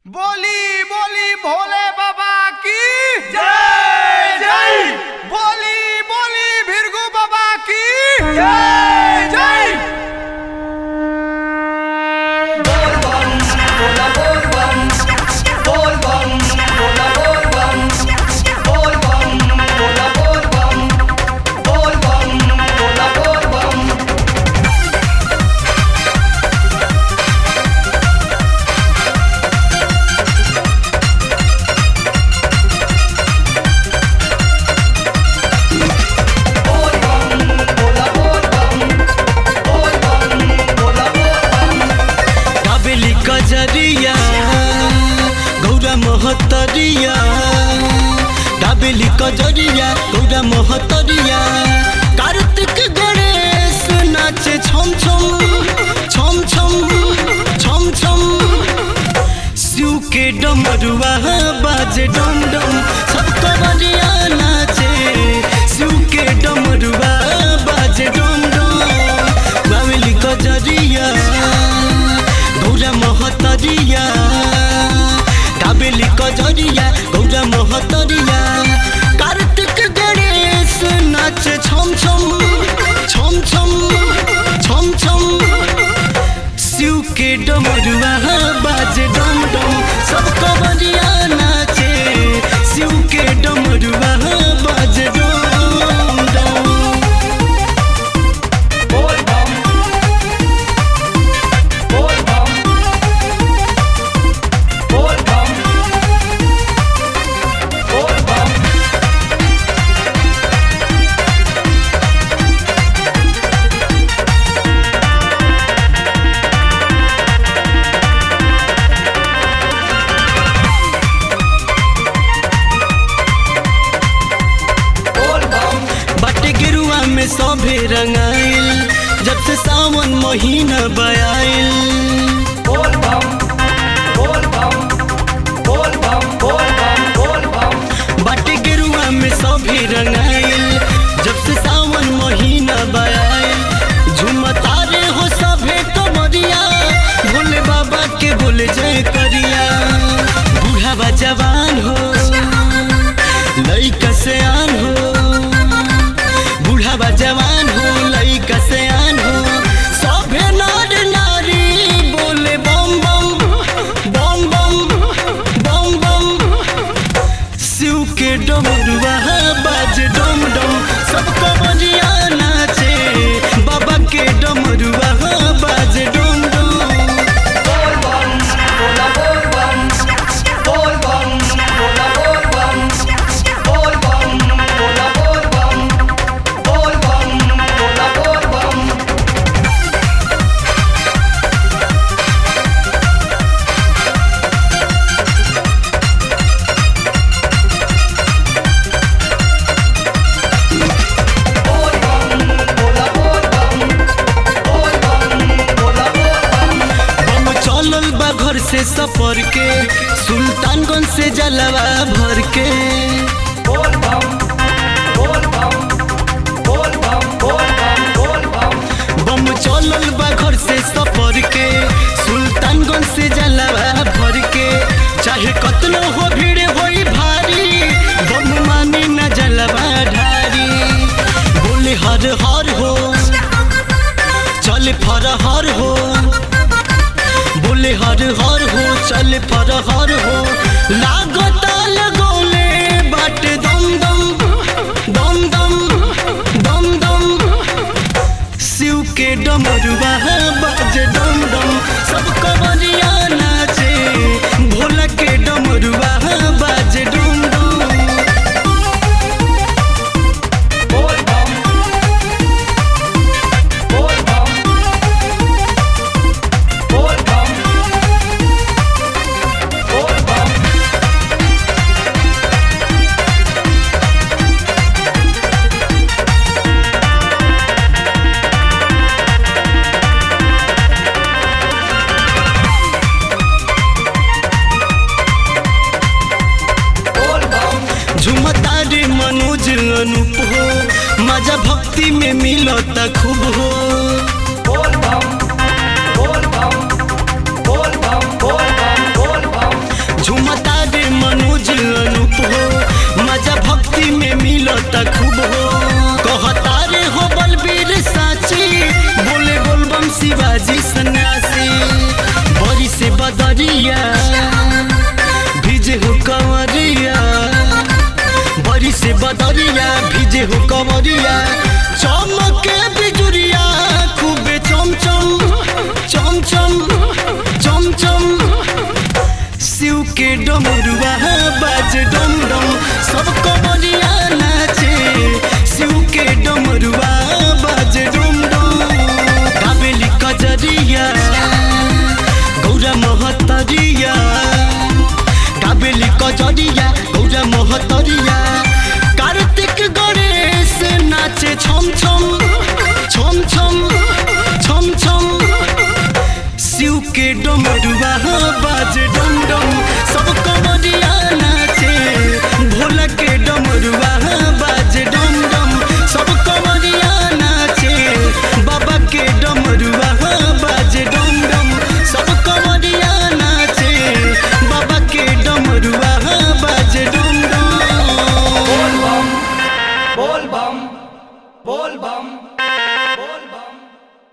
बोली बोली भोले बाबा की जय जय बोली बोली भिरगु बाबा की जय जय बोल बम बोला बोल बम बोल बम बोला बोल बम बोल बम बोला बोल बम बोल बम बोला बोल बम बोल बम बोला बोल बम बोल बम बोला बोल बम काबेली कजरिया गौरा महतरिया काबेली कजरिया गौरा महतरिया कार्तिक गणेश नाचे छम छम छम छम छम छम शिव के डमरुआ बाजे डम डम सब कवरिया नाचे शिव के डमरुआ बाजे डम डम बावली कजरिया गौरा महतरिया काबेली कजरिया गौरा महतरिया कार्तिक गणेश नाचे छम छम छम छम छम छम शिव के डमरुआ बाजे डम डम सब कवरिया नाचे शिव के डमरुआ बाजे डम डम बोल बम बोल बम बोल बम बोल बम बोल बम बाटे गिरुआ में सभे रंगाइल जब से सावन महीना बयाइल बोल बम बोल बम बोल बम बोल बम बोल बम बाटे गिरुआ में सभे रंगाइल जब से सावन महीना बयाइल झुमता रे हो सभे कमरिया भोले बाबा के बोले जय करिया बूढ़ा बा जवान हो लइका से आन हो बूढ़ा बा जवान हो लइका से आन हो सभे नर नारी बोले बम बम बम बम बम बम शिव के डमरुआ बाज डम डम सब कमरिया नाचे बाबा के डमरुआ बाज डम डम बोल बम बोला बोल बम बोल बम बोला बोल बम बोल बम बोला बोल बम बोल बम बोला बोल बम बोल बम बोला बोल बम बोल बम बोला बोल बम हम चलल बा घर से सफर के सुल्तानगंज से जलवा भर के बोल बम बोल बम बोल बम बोल बम बोल बम बम चलल बा घर से सफर के सुल्तानगंज से जलवा भर के चाहे कतनो हो भीड़ होई भारी बम मानी न जलवा ढारी बोले हर हर हो चल फर हर हो बोले हर हर हो चल फर हर हो लागता लगोले बाट दम दम दम दम दम दम शिव के डमरुआ बाजे डम डम सब कवरिया नाचे भोला के डमरुआ बाजे डम डम बोल बम बोल बम बोल बम बोल बम बोल बम झुमता रे मनोज अनूप हो मजा भक्ति में मिलता खूब हो बोल बम बोल बम बोल बम बोल बम बोल बम त खूब हो कहता रे हो बलबीर साची बोले बोलबम शिवाजी सन्यासी बड़ी से बदरिया भिजे हो कंवरिया बड़ी से बदरिया भिजे हो कंवरिया चमके बिजुरिया खूबे चम चम चम चम चम चम शिव के डमरुआ बाज डम डम सब कमरिया नाचे शिव के डमरुआ